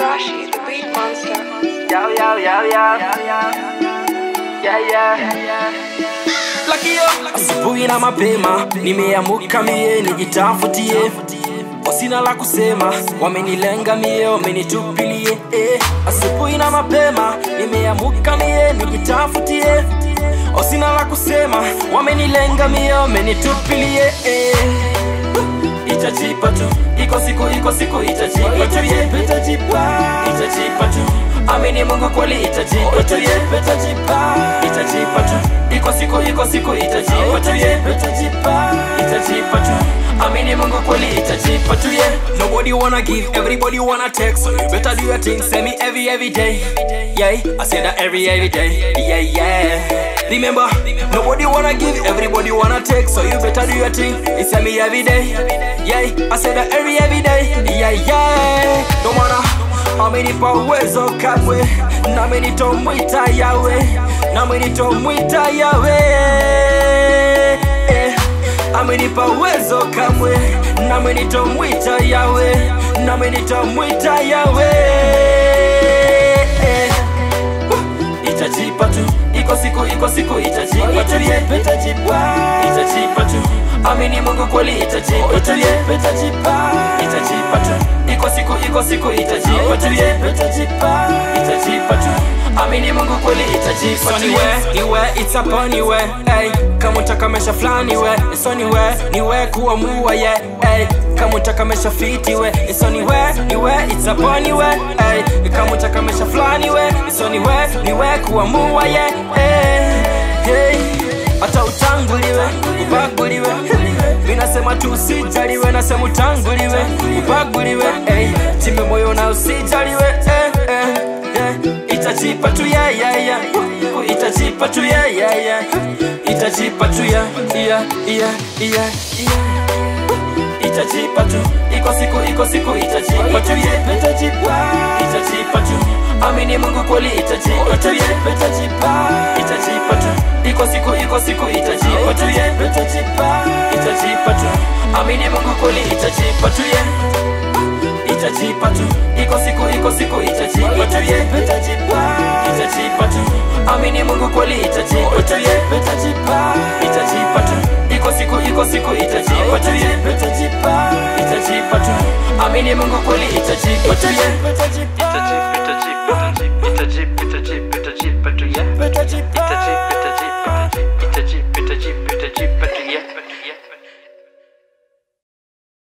Tarashi, the beat monster. Yo, yo, yo, yo. Yeah, yeah. Lucky yo. Asubuhi na mapema nimeamuka mie nijitafutie wasina la kusema wamenilenga mie wamenitupilie eh. Asubuhi na mapema nimeamuka mie nijitafutie wasina la kusema wamenilenga mie wamenitupilie eh. Itajipa tu iko siku iko siku itajipa tu ye itajipa itajipa tu amini Mungu kweli itajipa tu ye itajipa itajipa tu iko siku iko siku itajipa tu ye itajipa itajipa tu amini Mungu kweli itajipa tu ye nobody wanna give everybody wanna take so you better do your thing send me every every day yeah I say that every every day yeah yeah remember nobody wanna give everybody wanna take so you better do your thing it's me every day yeah I say that every every day yeah yeah no matter amenipa uwezo kamwe nami nitomwita yawe nami nitomwita yawe eh. amenipa uwezo kamwe nami nitomwita yawe nami nitomwita yawe eh. itajipa tu iko siku iko siku itajipa tu ye itajipa itajipa tu amini Mungu kweli itajipa tu ye itajipa itajipa tu iko siku iko siku itajipa tu ye itajipa itajipa tu amini Mungu kweli itajipa tu ye niwe it's upon niwe hey kama utakamesha fulani we it's on niwe niwe kuamua ye hey kama utakamesha fiti we it's on niwe niwe it's upon niwe hey kama utakamesha fulani we it's on niwe niwe kuamua ye hey hey hata utanguliwe ubaguliwe minasema tu usijaliwe nasema utanguliwe ubaguliwe hey, time moyo na usijaliwe eh, eh, eh. itajipa tu ya ya ya itajipa tu ya ya ya itajipa tu ya ya ya ya ya itajipa tu iko siku iko siku itajipa tu ye itajipa itajipa tu amini Mungu kweli itajipa tu ye itajipa itajipa tu iko siku iko siku itajipa tu ye itajipa itajipa tu amini Mungu kweli itajipa tu ye itajipa tu iko siku iko siku itajipa tu ye itajipa itajipa tu amini Mungu kweli itajipa tu ye itajipa itajipa tu iko siku iko siku itajipa tu ye itajipa itajipa tu amini Mungu kweli itajipa tu ye Itajipa, itajipa, itajipa, itajipa, itajipa,